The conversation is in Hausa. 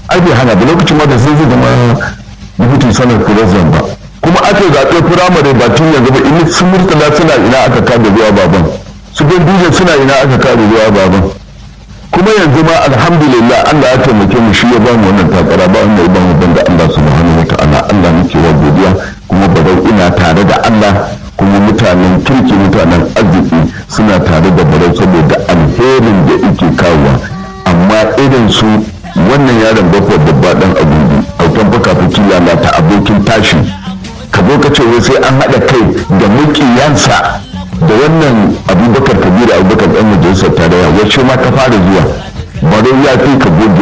ai bai hana da lokacin ma da sai zai zama deputy sanar president ba kuma aka zaɓe firamare ba tun yanzu ba in sun murtala suna ina aka kada ruwa baban su ganduje suna ina aka kada ruwa baban kuma yanzu ma alhamdulillah Allah ya taimake mu shi ya ba mu wannan takara ba wanda ya ba mu banda Allah subhanahu wa ta'ala Allah nake wa godiya kuma barau ina tare da Allah kuma mutanen kirki mutanen arziki suna tare da barau saboda alherin da yake kawowa amma irin su wannan yaron bakwai babba dan abubu autan baka fiki lalata abokin tashi ka zo ka ce sai an haɗa kai da mukiyansa da wannan abubakar kabiru abubakar ɗan majalisar tarayya wacce ma ka fara zuwa bare ya fi ka goge